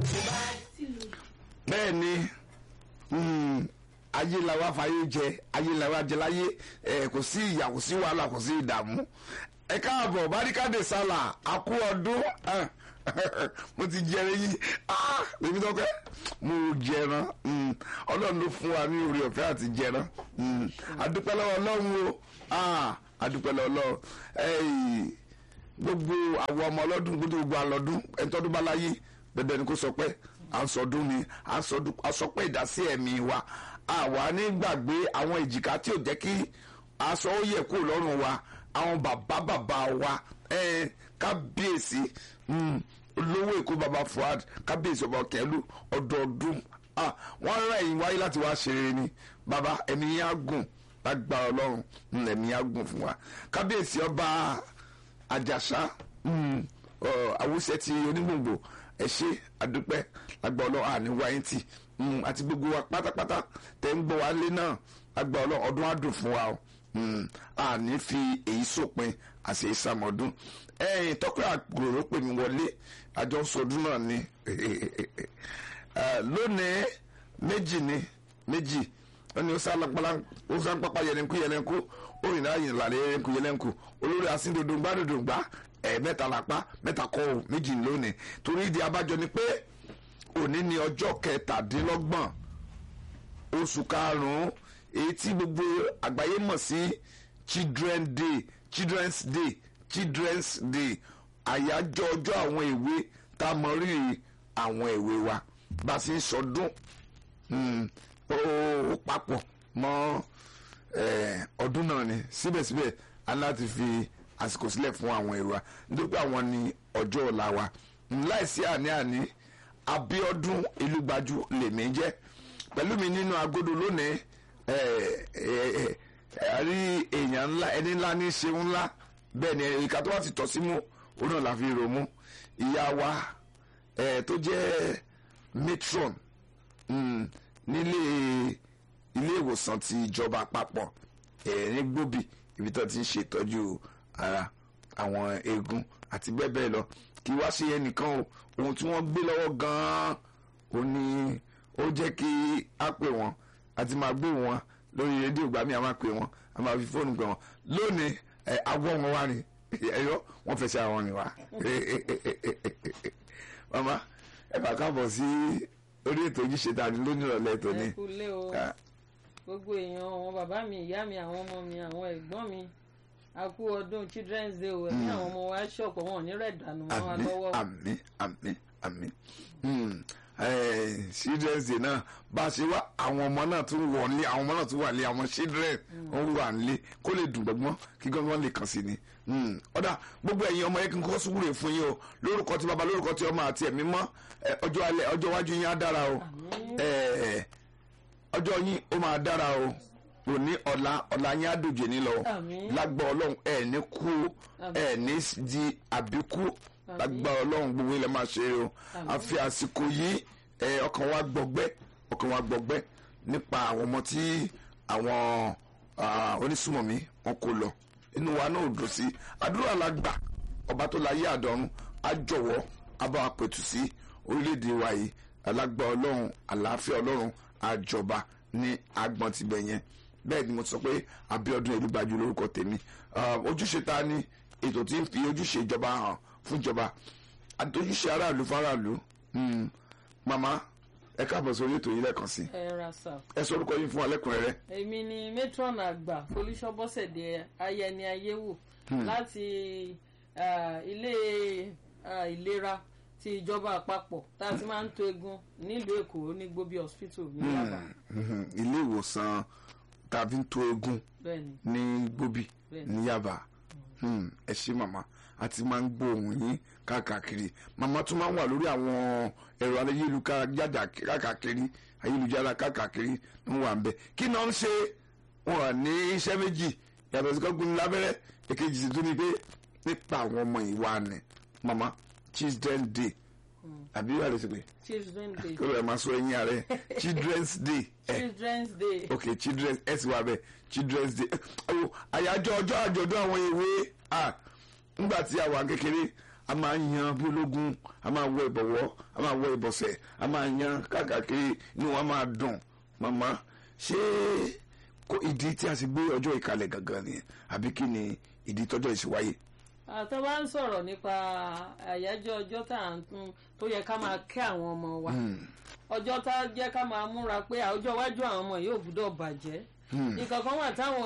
bẹ́ẹ̀ ni mm, ayé la wá fàyè jẹ ayé la wá jẹ láyé ẹ kò sí ìyà kò sí wàhálà kò sí ìdààmú ẹ káàbọ̀ barikade sálà àkú ọdún ah, mo ti jẹrẹ yìí ah, èmi tó pẹ́ mo jẹran mm, ọlọ́run ló fún wa ní orí ọ̀fẹ́ àti jẹran mm, adúpẹ́ lọ́wọ́ ọlọ́run o ah, adúpẹ́ lọ́wọ́ ọlọ́run ẹ̀yìn gbogbo àwọn ọmọ ọlọ́dún gbogbo àlọ́dún ẹni tọ́dún bá láyé dandan ni kò sọ pé à ń sọdún ni à ń sọdún à sọ pé ìdásí ẹ̀mí wa àwa ní gbàgbé àwọn èjìká tí ò jẹ́ kí aṣọ ó yẹ kó lọ́rùn wa àwọn bàbá bàbá wa ẹ̀ẹ́n kábíyèsí mm, olówó èkó bàbá Fuad kábíyèsí ọba kẹlú ọdọọdún ah, wọ́n rán ẹ̀yìn wáyé láti wá ṣe rere ni bàbá ẹ̀mí yẹn á gùn lágbára ọlọ́run mm, ẹ̀mí yẹn á gùn fún wa kábíyèsí ọba àjàsá mm, ọ, àwùsẹ ti onígbòǹgbò ẹ ṣe àdúpẹ́ lágbà ọlọ àní wáyé tì mm, àti gbogbo wa pátápátá tẹ ń gbọ́ wa lé náà lágbà ọlọ ọdún àdùn fún wa o mm, àní fi èyí sópin àti ìsàmọdún ẹ̀yìn tọkọ àgbòrò pè mí wọlé àjọ sọdún náà ni Eh, lónìí méjì ni méjì ó ní ó sá lápálá ó sá pápá yẹlẹnkú yẹlẹnkú ó rìn náà yìn lálẹ́ yẹlẹnkú yẹlẹnkú olórí asíndòdòǹgbà dòdòǹgbà ẹ̀ mẹ́ta lápá mẹ́ta kọ́ ò méjì lónìí torí ìdí abájọ ni pé òní ni ọjọ́ kẹtàdínlọ́gbọ̀n oṣù karùn-ún èyí tí gbogbo àgbáyé mọ̀ sí children day children's day children's day àyájọ́ ọjọ́ àwọn èwe tá a mọ rírì àwọn èwe wa bá a sì ń sọdún mm, ó ó papọ̀ mọ́ eh, ọdún náà ni síbẹ̀síbẹ̀ a ní láti fi àsìkò sílẹ̀ fún àwọn èrò wa nítorí pé àwọn ni ọjọ́ ọ̀la wa Mm, láìsí àní-àní Abíọ́dún Elúgbájú lèmi jẹ́ pẹ̀lú mi nínú agodo lónìí eh, eh, eh, a rí èèyàn ńlá ẹni ńlá ní ṣeun ńlá bẹ́ẹ̀ ni ìka tó wá ti tọ́ sí mú òun náà la fi rò mú ìyá wa eh, tó jẹ́ matron mm, nílé ilé ìwòsàn ti ìjọba àpapọ̀ ẹ̀rín gbòbí ibi tó ti ń ṣètọ́jú ara àwọn eegun àti bẹ́ẹ̀ bẹ́ẹ̀ lọ kí wá sí ẹnìkan o ohun tí wọ́n gbé lọ́wọ́ gan-an ó ní ó jẹ́ kí á pè wọ́n àti máa gbé wọn lórí rédíò gbà mí a máa pè wọ́n a máa fi fóònù pè wọ́n lónìí ẹ awọ́ wọn wá ni ẹ̀yọ́ wọ́n fẹsẹ̀ àwọn ni wá mama ẹ bá káàbọ̀ sí orí ètò ojúṣe tàbí lónìí ìrọ̀lẹ́ ètò ni ẹ kú lé o Ah. gbogbo èèyàn àwọn bàbá mi ìyá mi àwọn ọmọ mi àwọn ẹ̀gbọ́n mi a kú ọdún children's day o ẹ̀mí àwọn ọmọ wa ṣọ̀pọ̀ wọn ò ní rẹ̀ dànù mọ́ wa àmì lọ́wọ́ àmì àmì àmì Hmm. Eh, children's day náà bá a ṣe wá àwọn ọmọ náà tún wọ̀ nílé àwọn ọmọ náà tún wà nílé àwọn children wọn wà nílé kó lè dùn gbọ́gbọ́n kí gbọ́gbọ́n lè kàn sí ni Hmm. ọ̀dà gbogbo ẹ̀yin ọmọ yẹn kí n kọ́ sùúrù fún yín o lórúkọ tí baba lórúkọ tí ọmọ àti ẹ̀mí mọ́ eh, ọjọ́ alẹ́ ọjọ́ iwájú yín á dára o Eh, ọjọ́ yín ó máa dára o òní ọ̀la ọ̀la yín á dòjé ní lọ Àmín. lágbọ́ ọlọ́run ẹ̀ ní kú ẹ̀ ní di àbíkú lágbá ọlọ́run gbogbo ilẹ̀ máa ṣe o àfi àsìkò yìí ẹ, ọkàn wa gbọgbẹ́ ọkàn wa gbọgbẹ́ nípa àwọn ọmọ tí àwọn ah, onísùmọ̀mí wọn kò lọ inú wa náà ò dùn sí àdúrà la gbà ọba tó láyé àdọ́run á jọ̀wọ́ á bá wa pẹ̀tù sí orílẹ̀-èdè wa yìí alágbá ọlọ́run àlàáfíà ọlọ́run àjọba ní agbọ̀n tibẹ̀ yẹn bẹ́ẹ̀ ni mo sọ pé Abíọ́dún Elúgbájú lórúkọ tèmi Ah, ojúṣe ta ni ètò tí ń fi ojúṣe ìjọba hàn fún ìjọba àti ojúṣe aráàlú fáráàlú Hmm. màmá ẹ káàbọ̀ sórí ètò yìí lẹ́ẹ̀kan sí ẹ ra sà ẹ sọ orúkọ yín fún wa lẹ́kùnrẹ́rẹ́ èmi ni matron àgbà Folúṣọ́bọ́sẹ̀dé ayẹni ayéwò láti ah, ilé ah, ìlera ti ìjọba àpapọ̀ tá a ti máa ń to egun nílùú Èkó ní Gbóbi hospital ní Yaba Mhm. ilé ìwòsàn tàbí ń tó egun bẹ́ẹ̀ ni ní gbóbi Bẹ́ẹ̀ni. ní Yaba Hmm, ẹ ṣé màmá a ti máa ń gbóhùn yín káàkiri màmá tún máa ń wà lórí àwọn ẹ̀rọ ayélujára káàkiri ayélujára káàkiri ń wà ń bẹ kí náà ń ṣe wọn wà ní iṣẹ́ méjì yàtọ̀ sí kọ́gbìn lábẹ́rẹ́ èkejì sì tún ni pé nípa àwọn ọmọ ìwà ni màmá children day àbí wà lè ṣe pé children day kí ló ẹ̀ máa sọ ẹ̀yìn ààrẹ children's day ẹ̀ children's day ok children ẹ sì wà bẹ children's day oh, àyájọ́ ọjọ́ àjọ̀dún àwọn èwe ah nígbà tí a wà kékeré a máa yan bí ológun a máa wọ ìbọ̀wọ́ a máa wọ ìbọ̀sẹ̀ a máa yan káàkiri inú wa máa dùn màmá ṣé kò ìdí tí a sì gbé ọjọ́ ìkàlẹ̀ gangan ni àbí kí ni ìdí tọ́jọ́ ìsìwáyé. àtọ́ bá ń sọ̀rọ̀ nípa àyájọ́ ọjọ́ tá à ń tún tó yẹ ká máa kẹ́ àwọn ọmọ wa ọjọ́ tá a jẹ́ ká máa múra pé ọjọ́ iwájú àwọn ọmọ yóò gbúdọ̀ bàjẹ́ nǹkan kan wà táwọn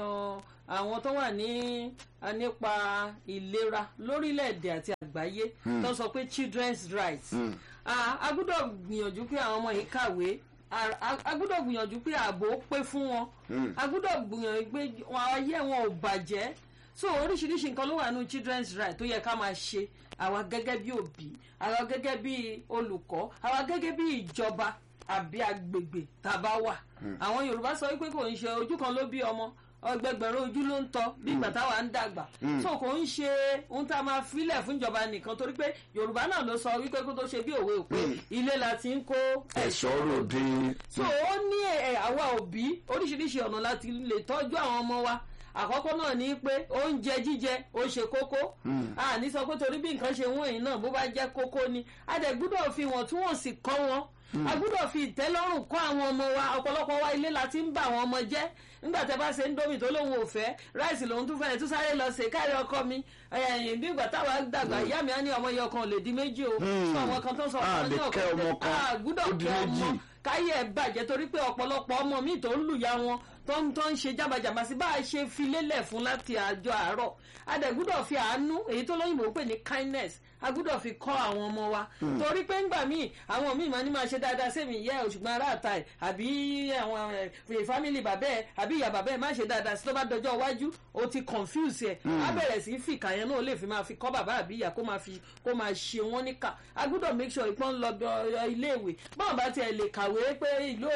àwọn tó wà ní nípa ìlera lórílẹ̀‐èdè àti àgbáyé tó sọ pé children's rights a gbúdọ̀ gbìyànjú pé àwọn ọmọ yìí kàwé a gbúdọ̀ gbìyànjú pé ààbò pé fún wọn a gbúdọ̀ gbìyànjú pé ayé wọn ò bàjẹ́ so oríṣiríṣi nǹkan ló wà nínú children's right tó yẹ ká máa ṣe àwa gẹ́gẹ́ bí òbí àwa gẹ́gẹ́ bí olùkọ́ àwa gẹ́gẹ́ bí ìjọba àbí agbègbè tá a bá wà àwọn yorùbá sọ wípé kò ń ṣe ojú kan ló bí ọmọ ọgbẹgbẹ̀rún ojú ló ń tọ́ bí ìgbà táwa ń dàgbà so kò ń ṣe ohun tá a máa filẹ̀ fún ìjọba nìkan torí pé yorùbá náà ló sọ wípé kó tó ṣe bí òwe òpè ilé la ti ń kó ẹ̀ṣọ́ ròde. so ó ní àwa òbí oríṣiríṣi ọ̀nà láti lè tọ́jú àwọn ọmọ wa àkọ́kọ́ náà ní pé oúnjẹ jíjẹ ó ṣe kókó àní sọ pé torí bí nǹkan ṣe wọ́n èyí náà bó bá jẹ́ kókó ni a dẹ̀ gbúdọ̀ fi wọ́n tún wọ́n sì kọ́ wọn a gbúdọ̀ fi ìtẹ́lọ́rùn kọ́ àwọn ọmọ wa ọ̀pọ̀lọpọ̀ wa ilé la ti ń bà àwọn ọmọ jẹ́ nígbà tẹ bá ṣe ń dómì tó lóun ò fẹ́ ráìsì lòun tún fẹ́ẹ́ tún sáré lọ ṣe káàrí ọkọ mi ẹ̀yìn bí ìgbà táwa dàgbà ìyá mi á ní ọmọ yẹn kan lè di méjì o sọ ọmọ kan tó sọ a lè kẹ́ ọmọ kan gbúdọ̀ kẹ́ ọmọ káyé ẹ̀ bàjẹ́ torí pé ọ̀pọ̀lọpọ̀ ọmọ mi tó ń lùyà wọn tó ń tó ń ṣe jábàjàbà sí bá a ṣe fi lélẹ̀ fún láti àjọ àárọ̀ a dẹ̀ gbúdọ̀ fi àánú èyí tó lóyìnbó pè ní kindness a gbúdọ̀ fi kọ́ àwọn ọmọ wa torí pé ńgbà míì àwọn míì máa ní máa ṣe dáadáa sẹ́mi ìyá ẹ̀ òṣùgbọ́n aráàta ẹ̀ àbí àwọn fámìlì bàbá ẹ̀ àbí ìyá bàbá ẹ̀ má ṣe dáadáa sí tó bá dọjọ́ iwájú ó ti confuse ẹ̀ á bẹ̀rẹ̀ sí fìkà yẹn náà ó lè fi máa fi kọ́ bàbá àbí ìyá kó máa fi kó máa ṣe wọ́n níkà a gbúdọ̀ make sure ìpọ́n lọ iléèwé báwọn bá tiẹ̀ lè kàwé pé ìlú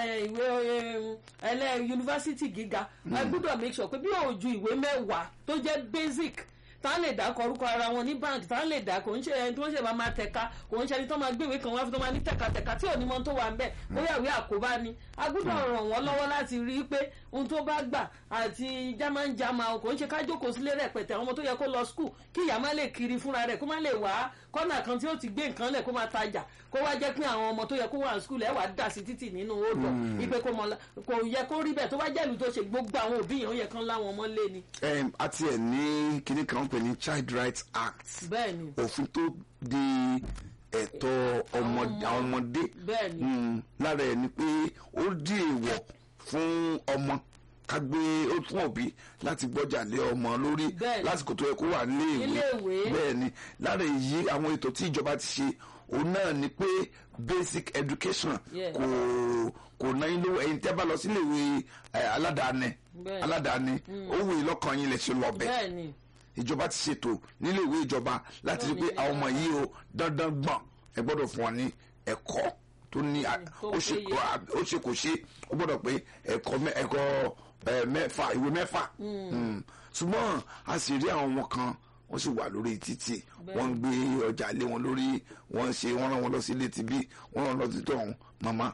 ìwé ẹlẹ́ yunifásitì gíga a gbúdọ̀ make sure pé bí òòjú ìwé mẹ́wàá tó jẹ́ basic tá lè dá kọ orúkọ ara wọn ní báńkì tá lè dá kò ń ṣe ẹni tó ń ṣe máa máa tẹ̀ka kò ń ṣe ẹni tó máa gbéwé kan wá fún tó máa ní tẹ̀katẹ̀ka tí ò ní mọ tó wà ń bẹ̀ bóyá ìwé àkóbá ni a gbúdọ̀ ràn wọ́n lọ́wọ́ láti rí i pé ohun tó bá gbà àti jámánjámá kò ń ṣe ká jókòó sílé rẹpẹtẹ ọmọ tó yẹ kó lọ skul kí ìyá má lè kiri fúnra rẹ̀ kó má lè wá kọ́nà kan tí ó ti gbé nǹkan lẹ̀ kó máa tajà kó wá jẹ́ pé àwọn ọmọ tó yẹ kó wà ní skul ẹ̀ wá dà sí títì nínú odò ìpè kò yẹ kó rí bẹ́ẹ̀ tó bá jẹ́ ìlú tó ṣe gbogbo àwọn òbí yẹn ó yẹ kán láwọn ọmọ lé ni. àti ẹ̀ ní kinní kan pè ní child rights act bẹ́ẹ̀ni òfin tó di ẹ̀tọ́ ọmọdé bẹ́ẹ̀ni lára ẹ̀ ni pé ó di èèwọ̀ fún ọmọ ká gbé ó tún òbí láti gbọ́jà lé ọmọ lórí lásìkò tó yẹ kó wà níléèwé bẹ́ẹ̀ ni lára èyí àwọn ètò tí ìjọba ti ṣe òun náà ni pé basic education kò kò náà yín lówó ẹ̀yin tẹ́ bá lọ síléèwé aládàáni aládàáni ó wù yín lọ́kàn yín lè ṣe lọ bẹ́ẹ̀ ìjọba ti ṣètò níléèwé ìjọba láti rí pé àwọn ọmọ yìí o dandan gbọ̀n ẹ gbọ́dọ̀ fún wọn ní ẹ̀kọ́ tó ní ó ṣe kò ṣe ó gbọ́dọ̀ pé ẹ̀kọ́ mẹ́fà ìwé mẹ́fà ṣùgbọ́n a sì rí àwọn ọmọ kan wọ́n sì wà lórí títì wọ́n ń gbé ọjà lé wọn lórí wọ́n ń ṣe wọ́n rán wọn lọ sí ilé tibí wọ́n rán wọn lọ sí tọ̀hún màmá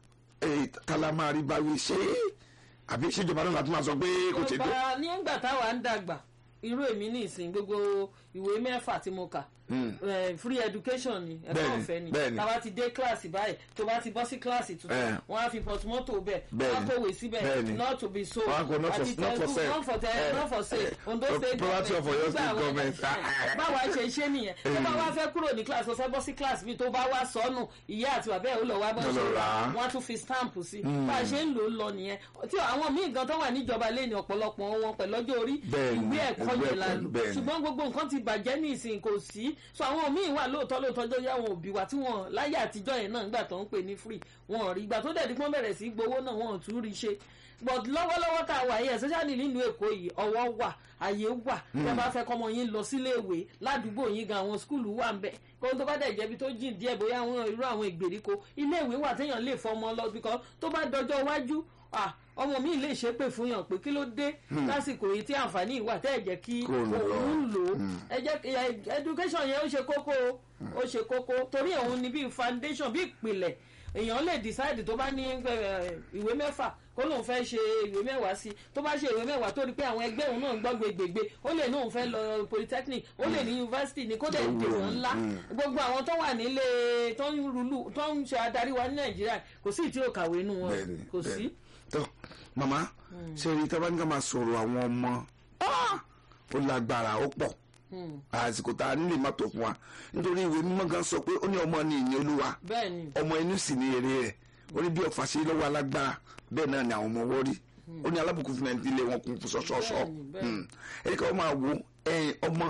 kálá máa rí báwí ṣé àbí ṣèjọba náà láti máa sọ pé kò ṣe dé. ọba nígbà táwa ń dàgbà irú èmi ní ìsìn gbogbo ìwé mẹ́fà tí mo kà free education ni ẹ̀kọ́ ọ̀fẹ́ ni tàbá ti dé kíláàsì báyìí tó bá ti bọ́ sí kíláàsì tuntun wọ́n á fi pọtumọ́tò bẹ́ẹ̀ wọ́n á kówé síbẹ̀ not to be sold àti tẹ̀kú not for sale not for sale Ondo state government báwa ṣe ṣe nìyẹn tó bá wá fẹ́ kúrò ní kíláàsì tó fẹ́ bọ́ sí kíláàsì bí tó bá wá sọnù ìyá àti bàbá ẹ̀ ó lọ wá bọ́ ṣe rà wọ́n á tún fi stamp sí bá a ṣe ń lò ó lọ nìyẹn tí àwọn míì gan tó wà níjọba lé ní ọ̀pọ̀lọpọ̀ wọn pẹ̀lú ọjọ́ orí ìwé ẹ̀kọ́ yẹn la lò ṣùgbọ́n gbogbo nǹkan ti bàjẹ́ ní ìsìn kò sí so àwọn míì wà lóòótọ́ lóòótọ́ tó yá àwọn òbí wa tí wọ́n láyé àtijọ́ yẹn náà nígbà tó ń pè ní free wọn rí ìgbà tó dẹ̀ di pọ́n bẹ̀rẹ̀ sí gbowó náà wọn ò tún rí ṣe but lọ́wọ́lọ́wọ́ tá a wà yẹn especially nílùú èkó yìí ọwọ́ wà àyè wà tẹ́ bá fẹ́ kọ́mọ yín lọ sílé ìwé ládùúgbò yín gan àwọn skúlù wà ń bẹ̀ kó tó bá dẹ̀ jẹ́bi tó jìn díẹ̀ bóyá àwọn irú àwọn ìgbèríko ilé ìwé wà téèyàn lè fọmọ lọ bíkọ́ tó bá dọjọ́ iwájú ah ọmọ mi lè ṣépè fún yàn pé kí ló dé lásìkò yìí tí àǹfààní ìwà tẹ́ ẹ̀ jẹ́ kí Kó lò ó. òun lò ó ẹ jẹ́ kí- ẹ- education yẹn ó ṣe kókó o ó ṣe kókó torí òun ni bíi foundation bíi ìpìlẹ̀ èèyàn lè decide tó bá ní eh, ìwé mẹ́fà kó lóun fẹ́ ṣe ìwé mẹ́wàá sí tó bá ṣe ìwé mẹ́wàá tó rí pé àwọn ẹgbẹ́ òun náà ń gbọ́ gbègbè ó lè ní òun fẹ́ lọ polytechnic ó lè ní university ní kó dẹ̀ dèwọ̀n ńlá gbogbo àwọn tó wà nílé tó ń rúlù tó ń ṣe adarí wa ní nàìjíríà kò sí ìtí òkàwé inú wọn bẹ́ẹ̀ni kò sí. bẹ́ẹ̀ni tó màmá ṣe rí tábà ní ká máa sọ̀rọ̀ àwọn ọmọ ah, ó lágbára ó pọ̀ àsìkò tá a nílè má tó fún wa nítorí ìwé mímọ́ gan sọ pé ó ní ọmọ ní ìní olúwa bẹ́ẹ̀ni ọmọ inú sì ní èrè rẹ̀ ó ní bí ọ̀fà ṣe lọ́wọ́ alágbára bẹ́ẹ̀ náà ni àwọn ọmọ wọ́n rí ó ní alábùkún fún ẹni ilé wọn kún fún ṣọ́ṣọ́ṣọ́ Bẹ́ẹ̀ni, bẹ́ẹ̀ni. ẹni ká wọ́n máa wo ẹyin ọmọ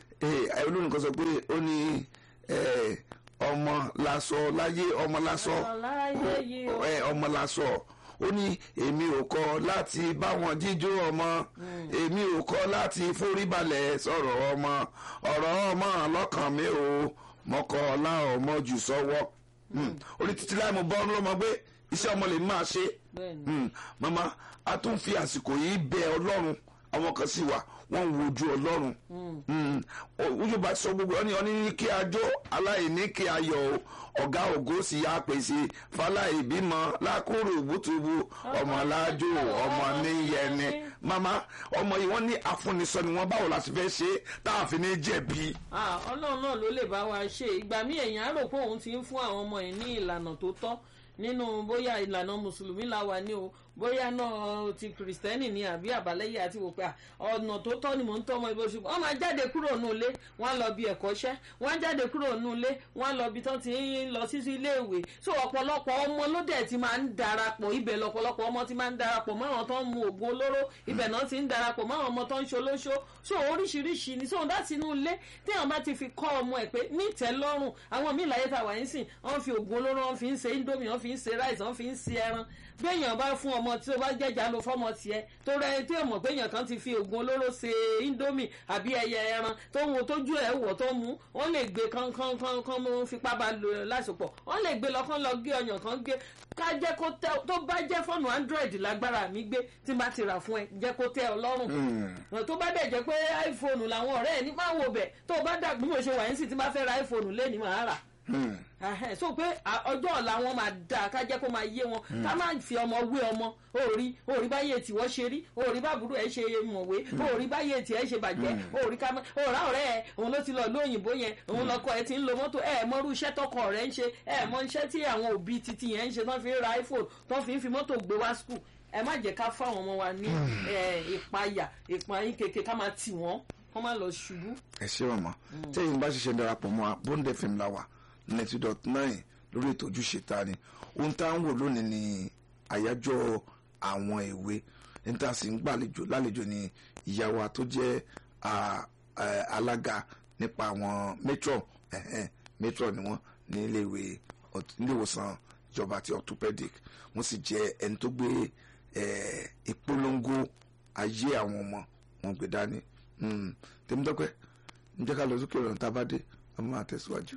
ẹ, olórin kan sọ pé ó ní ẹ, ọmọ lásọ láyé ọmọ lásọ ọláyé yìí o ẹ, ọmọ lásọ ó ní èmi ò kọ láti bá wọn jíjó ọmọ èmi ò kọ láti foríbalẹ̀ sọ̀rọ̀ ọmọ ọ̀rọ̀ ọmọ lọ́kàn mi ò mọ́kọ́ ọlá ọmọ jù sọ́wọ́ ó ní títí láì mo bọ́ lọ́mọ gbé iṣẹ́ ọmọ lè máa ṣe bẹ́ẹ̀ni Mm, mama a tún fi àsìkò yìí bẹ ọlọ́run àwọn kan sì wà wọ́n ń wojú ọlọ́run Mm, o- ojú bá sọ gbogbo ọ ní ọ ní kí a jó aláìní kí a yọ̀ o ọ̀gá ògo sì yá pèsè fáláì bímọ lákòrò bùtùbù ọmọ alájò ọmọ níyẹni mama ọmọ yìí wọ́n ní afúnisọ ni wọ́n báwo la sì fẹ́ ṣe é tá a fi ní jẹ̀bi. Ah, ọlọ́run náà ló lè bá wa ṣe ìgbà míì èèyàn á rò pé òun ti ń fún àwọn ọmọ yìí ní ìlànà tó tọ́ nínú bóyá ìlànà mùsùlùmí la wà ní o bóyá náà ti kìrìsìtẹ́nì ni àbí àbáláyé àti wò pé à, ọ̀nà tó tọ́ ni mò ń tọ́ ọmọ ibo ṣùgbọ́n wọ́n máa jáde kúrò nù ilé wọ́n á lọ bí ẹ̀kọ́ṣẹ́ wọ́n á jáde kúrò nù ilé wọ́n á lọ bí tán ti ń lọ sí ilé ìwé so ọ̀pọ̀lọpọ̀ ọmọ ló dẹ̀ ti máa ń darapọ̀ ibẹ̀ lọ̀pọ̀lọpọ̀ ọmọ ti máa ń darapọ̀ mọ́ àwọn tó ń mu oògùn olóró ibẹ̀ náà ti ń darapọ̀ mọ́ àwọn ọmọ tó ń ṣolóṣó so oríṣiríṣi ni so láti inú ilé téèyàn bá ti fi kọ́ ọmọ ẹ̀ pé nítẹ́lọ́rùn àwọn míì láyé tá a wà ń sìn wọ́n fi oògùn olóró wọ́n fi ń ṣe indomie wọ́n fi ń ṣe rice wọ́n fi ń ṣe ẹran béèyàn bá fún ọmọ tí ó bá jẹjà ló fọmọ tiẹ̀ tó rẹ tí èèmọ̀ béèyàn kan ti fi oògùn olóró ṣe indomie àbí ẹyẹ ẹran tó ń wo tójú ẹ̀ wọ̀ tó mú wọ́n lè gbé kán kán kán kán mú fipá bá lò lásìpọ̀ wọ́n lè gbé lọ kán lọ gé ọyàn kan gé ká jẹ́ kó tẹ tó bá jẹ́ fọ́ọ̀nù android lágbára mi gbé tí bá ti rà fún ẹ jẹ́ kó tẹ ọ lọ́rùn tó bá dẹ̀ jẹ́ pé iphone làwọn ọ̀rẹ́ ẹ̀ ní máa wo bẹ̀ tó bá dà bí mo ṣe wà yín sì tí bá fẹ́ ra iphone lé ní màá rà Ahẹ́, so pé à- ọjọ́ ọ̀la wọn máa dáa ká jẹ́ kó máa yé wọn ká má fi ọmọ wé ọmọ òòrí òòrí báyé tiwọ́ ṣe rí òòrí báburú ẹ̀ ṣe mọ̀wé òòrí báyé tiẹ̀ ṣe bàjẹ́ òòrí ká má òòrá ọ̀rẹ́ ẹ̀ òun ló ti lọ lóyìnbó yẹn òun lọkọ ẹ̀ ti ń lo mọ́tò ẹ̀ mọ́rú iṣẹ́ tọkọ rẹ̀ ń ṣe ẹ̀ mọ iṣẹ́ tí àwọn òbí titi yẹn ń ṣe tán fi ń ra iphone tán fi ń fi mọ́tò gbé wá school ẹ má jẹ́ ká fáwọn ọmọ wa ní ẹ̀, ìpayà ìpayín kékeré ká máa tì wọ́n kó má lọ ṣubú. ẹ ṣé màmá tẹ́yìn bá ṣiṣẹ́ darapọ̀ mọ́ a bóńdé fm la wà ninety dot nine lórí ètò ojúṣe ta ni ohun tá à ń wò lónìí ni àyájọ́ àwọn èwe ní tá a sì ń gbàlejò lálejò ni ìyá wa tó jẹ́ à, à, alága nípa àwọn matron ẹ̀hẹ́n, matron ni wọ́n ní iléèwé ọt- iléèwòsàn ìjọba ti orthopedic wọ́n sì jẹ́ ẹni tó gbé eh, ìpolongo ayé àwọn ọmọ wọn gbé dání Mm, tèmítọ́pẹ́ ǹjẹ́ ká lọ sókè ọ̀rọ̀ tá a bá dé a máa tẹ̀síwájú.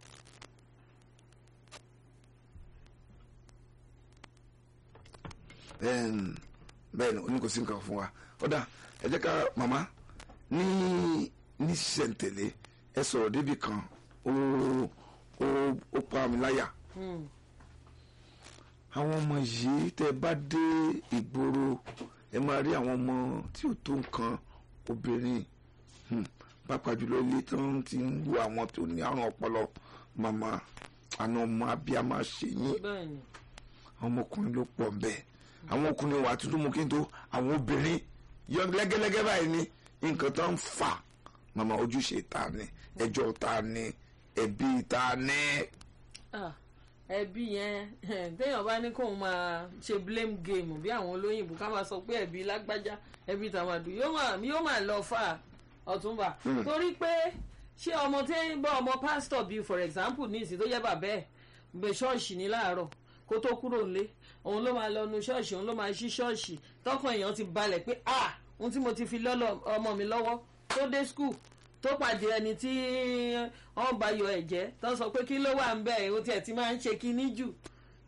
Em, bẹ́ẹ̀ ni oní kò sí nǹkan fún wa ọ̀dà ẹ jẹ́ ká màmá ní ní ṣẹ̀ǹtẹ̀lé ẹ sọ̀rọ̀ débi kan ó ó ó pa mi láyà Hmm. àwọn ọmọ yìí tẹ bá dé ìgboro ẹ máa rí àwọn ọmọ tí ò tó nǹkan obìnrin hmm, pàápàá jùlọ ilé tó ń ti ń wo àwọn tó ní àrùn ọpọlọ màmá àna ọmọ abiyamọ ṣe yín bẹ́ẹ̀ ni àwọn ọmọkùnrin ló pọ̀ bẹ́ẹ̀ àwọn ọkùnrin wà tuntun mú kí n tó àwọn obìnrin yọ lẹ́gẹ́lẹ́gẹ́ báyìí ni nǹkan tó ń fà màmá ojúṣe ta ni ẹjọ́ ta ni ẹbí ta ni. Ah, ẹbí yẹn téèyàn bá ní kóun máa ṣe blame game bí àwọn olóyìnbó ká máa sọ pé ẹbí lágbájá ẹbí tàmàdù yóò máa yóò máa lọ fà ọ̀túnba torí pé ṣé ọmọ tí ń bọ́ ọmọ pásítọ̀ bíi for example ní ìsìn tó jẹ́ bàbá ẹ̀ gbé ṣọ́ọ̀ṣì ní láàárọ̀ kó tó kúrò nílé òun ló máa lọ nu ṣọ́ọ̀ṣì òun ló máa ṣí ṣọ́ọ̀ṣì tọkàn èèyàn ti balẹ̀ pé ah ohun tí mo ti fi lọ́lọ́ ọmọ mi lọ́wọ́ tó dé school tó pàdé ẹni tí wọ́n bá yọ ẹ̀jẹ̀ tó sọ pé kí ló wà ń bẹ̀ ó tiẹ̀ ti máa ń ṣe kinní jù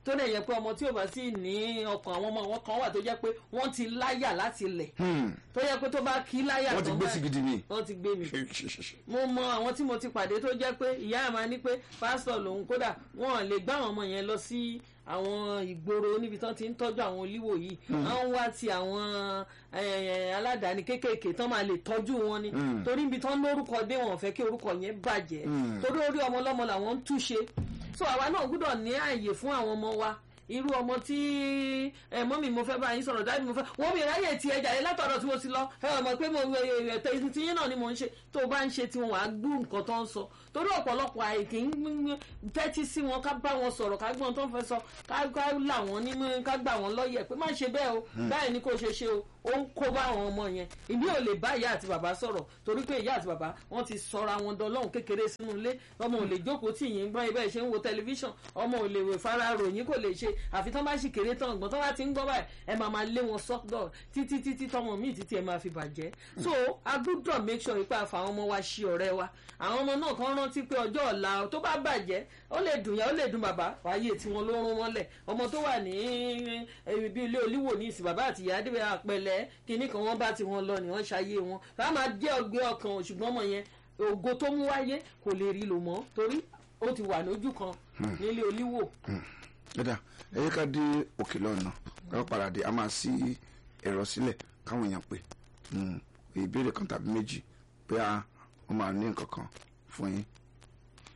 tó dẹ̀ yẹ pé ọmọ tí ò bá sì ní ọkàn àwọn ọmọ wọn kan wà tó jẹ́ pé wọ́n ti láyà láti lẹ̀ tó yẹ pé tó bá kí láyà wọ́n ti tán gbé sí báyìí, gidi ni. wọ́n ti gbé mi mo mọ àwọn tí mo ti pàdé tó jẹ́ pé ìyá àmà ní pé pásítọ̀ lòun kódà wọn lè gbá àwọn ọmọ yẹn lọ sí àwọn ìgboro níbi tán ti ń tọ́jú àwọn olíwò yìí wọ́n wá ti àwọn eh, aládàáni kéékèèké tán máa lè tọ́jú wọn ni torí ibi tán lórúkọ dé wọn ò fẹ́ kí orúkọ yẹn bàjẹ́ torí orí ọmọ ọlọ́mọ làwọn ń túṣe so àwa náà gbọ́dọ̀ ní ààyè fún àwọn ọmọ wa irú ọmọ tí ẹ mọ́mì mo fẹ́ bá yín sọ̀rọ̀ dáàbì mo fẹ́ wọ́n mi ráyè ti ẹja yẹn látọ̀dọ̀ tí mo ti lọ ẹ ọmọ pé mo ẹ̀tẹ̀ tí yín náà ni mo ń ṣe tó o bá ń ṣe tiwọn wàá gbú nǹkan tó ń sọ torí ọ̀pọ̀lọpọ̀ àìkí ń tẹ́tí sí wọn ká bá wọn sọ̀rọ̀ ká gbọ́n tó ń fẹ́ sọ ká ká là wọ́n nímú ká gbà wọ́n lọ́yẹ̀ pé má ṣe bẹ́ẹ̀ o báyìí ni kò ṣe ṣe o ó ń kó bá àwọn ọmọ yẹn ìbí ò lè bá ìyá àti bàbá sọ̀rọ̀ torí pé ìyá àti bàbá wọ́n ti sọra wọn dọlọ́hùn kékeré sínú ilé ọmọ ò lè jókòó tì yín gbọ́n ibẹ̀ ṣe ń wo tẹlifíṣàn ọmọ ò lè wè fara ròyìn kò lè ṣe àfi tán bá sì kéré tán ọgbọ́n tán bá ti ń gbọ́ báyìí ẹ máa máa lé wọn sọ́dọ̀ títí títí tọmọ míì títí ẹ máa fi bàjẹ́ so a gbúdọ̀ make sure pé àfa àwọn ọmọ wa ṣe ọ̀rẹ́ wa àwọn ọmọ náà kan rántí pé ọjọ́ ọ̀la tó bá bàjẹ́ ó lè dùn yá ó lè dùn bàbá wáyé tí wọn ló rún mọ́lẹ̀ ọmọ tó wà ní ibi ilé olíwò ní ìsìn bàbá àti ìyá débẹ̀ àpẹlẹ kinní kan wọ́n bá ti wọn lọ ni wọ́n ṣayé wọn ká máa jẹ́ ọgbẹ́ ọkàn ṣùgbọ́n ọmọ yẹn ògo tó mú wáyé kò lè rí lò mọ́ torí ó ti wà lójú kan nílé olíwò. dada ẹ yẹ ká dé òkè lọ́nà ká padà dé a máa sí ẹ̀rọ sílẹ̀ káwọn èèyàn pè ìbéèrè kan tàbí méjì pé a wọ́n máa ní nǹkan kan fún yín